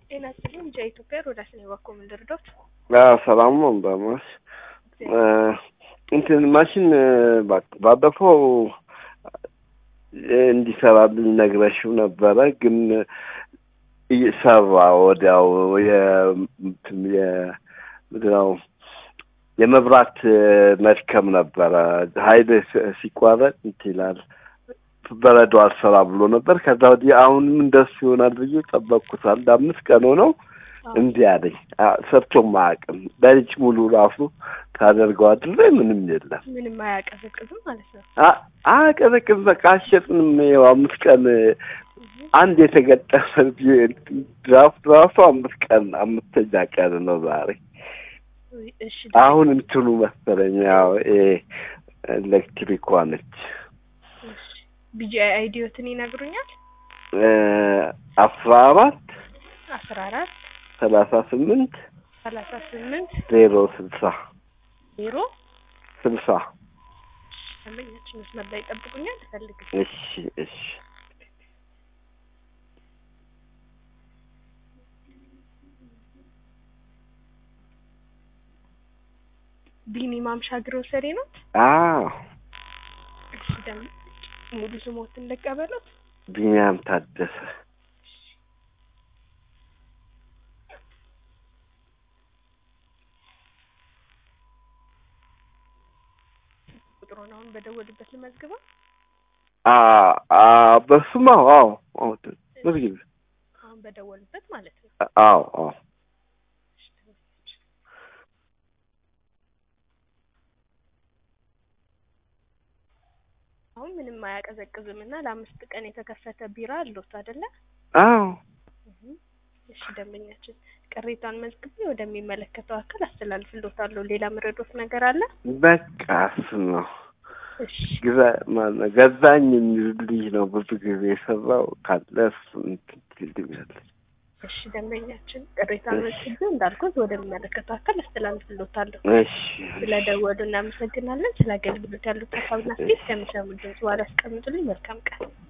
ጤና ይስጥልኝ ኢትዮጵያ ሮዳስ ነው በኩል ምን ልርዶት? ሰላም ነው እንደማሽ እንትን ማሽን ባለፈው እንዲሰራልኝ ነግረሽው ነበረ፣ ግን ሰራ ወዲያው ምንድነው የመብራት መድከም ነበረ። ኃይል ሲቋረጥ እንትን ይላል በረዶ አልሰራ ብሎ ነበር። ከዛ ወዲህ አሁንም እንደሱ ይሆናል ብዬ ጠበቅኩት። አንድ አምስት ቀን ሆነው እንዲህ አለኝ። ሰርቶም አያውቅም። በልጅ ሙሉ ራሱ ታደርገው አድሬ ምንም የለም። ምንም አያቀዘቅዝም ማለት ነው። አያቀዘቅዝ በቃ አሸጥንም። ይኸው አምስት ቀን አንድ የተገጠመ ድራፍት ራሱ አምስት ቀን አምስተኛ ቀን ነው ዛሬ። እሺ አሁን እንትኑ መሰለኝ ያው ኤሌክትሪኳ ነች። ቢጂአይ አይዲዮትን ይነግሩኛል። አስራ አራት አስራ አራት ሰላሳ ስምንት ሰላሳ ስምንት ዜሮ ስልሳ ዜሮ ስልሳ ደንበኛችን መስመር ላይ ይጠብቁኛል። ፈልግ እሺ እሺ ቢኒ ማምሻ ግሮሰሪ ነው። አዎ እሺ ደም ሙሉ ስሞትን ልቀበሉት። ቢኒያም ታደሰ ቁጥሩን አሁን በደወሉበት ልመዝግበው። በሱማ አዎ አዎ መዝግብ አሁን በደወሉበት ማለት ነው። አዎ አዎ አሁን ምንም አያቀዘቅዝም እና ለአምስት ቀን የተከፈተ ቢራ አለዎት አይደለ? አዎ እሺ ደንበኛችን ቅሬታን መዝግቤ ወደሚመለከተው አካል አስተላልፍልዎታለሁ። ሌላ ምረዶት ነገር አለ? በቃ እሱ ነው። እሺ ግዛ ማነው ገዛኝ የሚል ልጅ ነው ብዙ ጊዜ የሰራው ካለ እሱ እንትን ትልኛለች። እሺ ደንበኛችን ቅሬታን መዝግቤ እንዳልኩት ወደሚመለከተው አካል አስተላልፍልዎታለሁ። እሺ ስለደወሉ እናመሰግናለን። ስለ አገልግሎት ያሉት ሀሳብና አስተያየት ከሚሰሙ ድምጽ በኋላ ያስቀምጡልኝ። መልካም ቀን